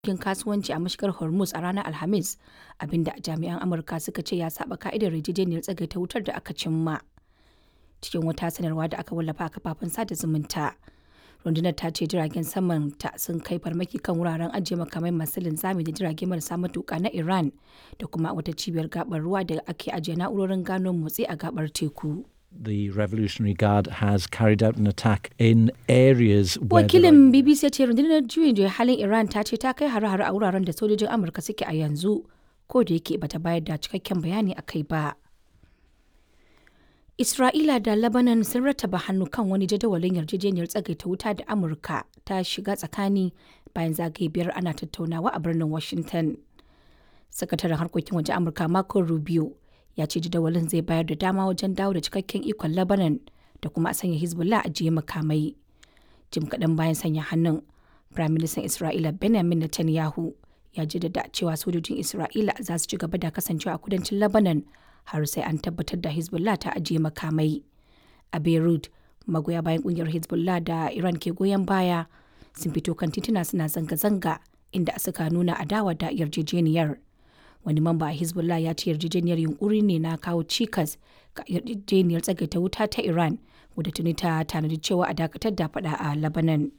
harkokin kasuwanci a mashigar Hormuz a ranar Alhamis, abinda jami'an Amurka suka ce ya saba ka'idar yarjejeniyar tsagaita wutar da aka cimma. Cikin wata sanarwa da aka wallafa a kafafen sada zumunta, rundunar ta ce jiragen saman ta sun kai farmaki kan wuraren ajiye makamai masu linzami da jirage marasa matuka na Iran da kuma wata cibiyar gabar ruwa da ake ajiye na'urorin gano motsi a gabar teku. The Revolutionary Guard has carried out an attack in areas where there are- Wakilin BBC ya ce rundunar juyin juya halin Iran ta ce ta kai hare-hare a wuraren da sojojin Amurka suke a yanzu, ko da yake bata bayar da cikakken bayani a kai ba. Isra'ila da Lebanon sun rattaba hannu kan wani jadawalin yarjejeniyar tsagaita wuta da Amurka ta shiga tsakani bayan zagaye biyar ana tattaunawa a birnin Washington. Sakataren harkokin waje Amurka Marco Rubio ya ce jadawalin zai bayar da dama wajen dawo da cikakken ikon Lebanon da kuma a sanya Hezbollah a jiye makamai. Jim kaɗan bayan sanya hannun, Firaministan Isra'ila Benjamin Netanyahu ya jaddada cewa sojojin Isra'ila za su ci gaba da kasancewa a kudancin Lebanon har sai an tabbatar da Hezbollah ta ajiye makamai. A Beirut, magoya bayan kungiyar Hezbollah da Iran ke goyon baya sun fito kan tituna suna zanga-zanga inda suka nuna adawa da yarjejeniyar. Wani mamba a Hezbollah ya ce yarjejeniyar yunkuri ne na kawo cikas ga yarjejeniyar tsagaita wuta ta Iran wadda tuni ta tanadi cewa a dakatar da fada a Lebanon.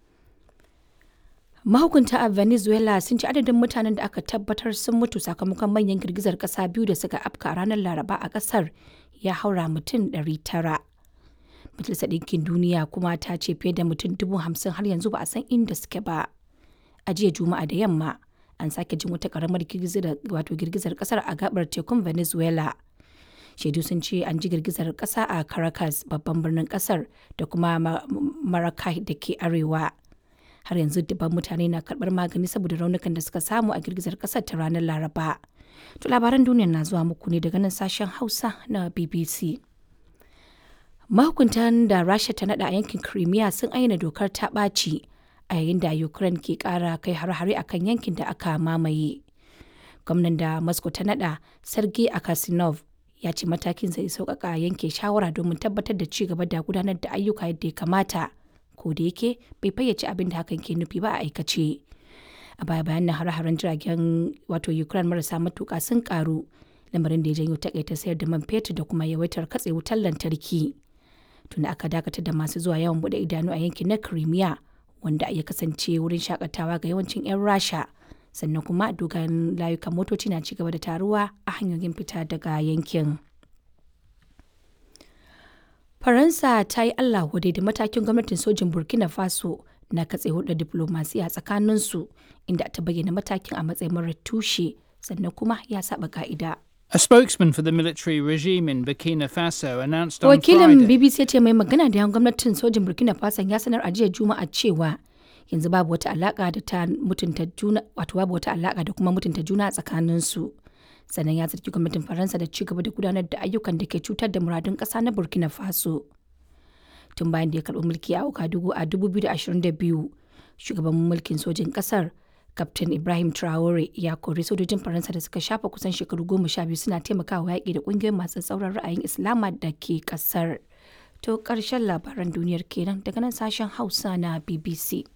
Mahukunta a Venezuela sun ci adadin mutanen da aka tabbatar sun mutu sakamakon manyan girgizar kasa biyu da suka afka a ranar Laraba a kasar ya haura mutum 900. Majalisar Ɗinkin Duniya kuma ta ce fiye da mutum dubu hamsin har yanzu ba a san inda suke ba. A jiya Juma'a da yamma an sake jin wata karamar girgizar wato girgizar kasar a gabar tekun Venezuela. Shaidu sun ce an ji girgizar kasa a Caracas babban birnin kasar da kuma Maracay da ke arewa. har yanzu dubban mutane na karbar magani saboda raunukan da suka samu a girgizar kasar ta ranar laraba to labaran duniya na zuwa muku ne daga nan sashen hausa na bbc mahukuntan da rasha ta nada a yankin crimea sun ayyana dokar ta ɓaci a yayin da ukraine ke ƙara kai har-hare akan yankin da aka mamaye gwamnan da moscow ta nada sergei akasinov ya ce matakin zai sauƙaƙa yanke shawara domin tabbatar da ci gaba da gudanar da ayyuka yadda ya kamata ko da yake bai fayyace abin da hakan ke nufi ba a aikace a baya bayan nan hare-haren jiragen wato ukraine marasa matuka sun karu lamarin da ya janyo takaita sayar da man fetur da kuma yawaitar katse wutar lantarki tunda aka dakatar da masu zuwa yawan bude idanu a yankin na crimea wanda ya kasance wurin shakatawa ga yawancin 'yan rasha sannan kuma dogayen layukan motoci na cigaba da taruwa a hanyoyin fita daga yankin. Faransa ta yi Allah wadai da matakin gwamnatin sojin Burkina Faso na katse hulɗar diplomasiya tsakaninsu inda ta bayyana matakin a matsayin marar tushe sannan kuma ya saba ka'ida. A spokesman for the military regime in Burkina Faso announced on Wakilin Friday. BBC ce mai magana da yan gwamnatin sojin Burkina Faso ya sanar a jiya Juma'a cewa yanzu babu wata alaka da ta mutunta juna wato babu wata alaka da kuma mutunta juna a tsakaninsu. sannan ya zargi gwamnatin faransa da cigaba da gudanar da ayyukan da ke cutar da muradun ƙasa na burkina faso tun bayan da ya karɓi mulki a Ouagadougou a 2022 shugaban mulkin sojin ƙasar Captain Ibrahim Traore ya kori sojojin Faransa da suka shafa kusan shekaru goma sha biyu suna taimakawa yaƙi da ƙungiyoyin masu tsauran ra'ayin Islama da ke ƙasar. To ƙarshen labaran duniyar kenan daga nan sashen Hausa na BBC.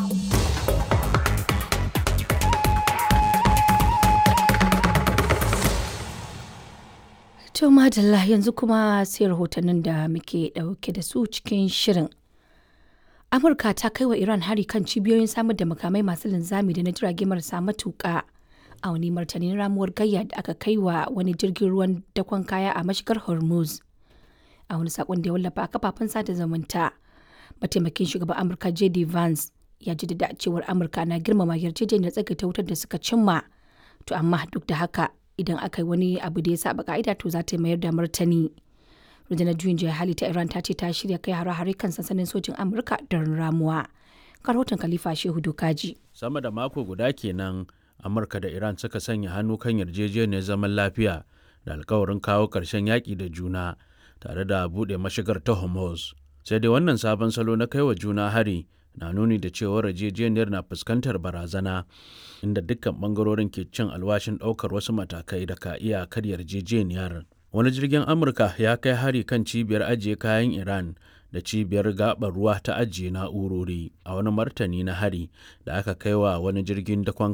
To madalla yanzu kuma sai rahotannin da muke ɗauke da su cikin shirin. Amurka ta kai wa Iran hari kan cibiyoyin samar da makamai masu linzami da na jirage marasa matuƙa a wani martanin ramuwar gayya da aka kai wa wani jirgin ruwan dakon kaya a mashigar Hormuz. A wani saƙon da ya wallafa a kafafen sada zumunta, mataimakin shugaban Amurka J.D. Vance ya jaddada cewar Amurka na girmama yarjejeniyar tsagaita wutar da suka cimma. To amma duk da haka idan aka yi wani abu da ya saba ka'ida to za ta mayar da martani. rundunar juyin juya hali ta iran ta ce ta shirya kai hare-hare kan sansanin sojin amurka don ramuwa rahoton khalifa shehu dokaji sama da mako guda kenan amurka da iran suka sanya hannu kan yarjejeniyar zaman lafiya da alkawarin kawo ƙarshen yaƙi da juna tare da buɗe mashigar ta hormuz sai dai wannan sabon salo na kai wa juna hari na nuni da cewar yarjejeniyar na fuskantar barazana inda dukkan bangarorin ke cin alwashin ɗaukar wasu matakai da ka iya karya yarjejeniyar wani jirgin amurka ya kai hari kan cibiyar ajiye kayan iran da cibiyar gaɓar ruwa ta ajiye na'urori a wani martani na hari da aka kai wa wani jirgin dakon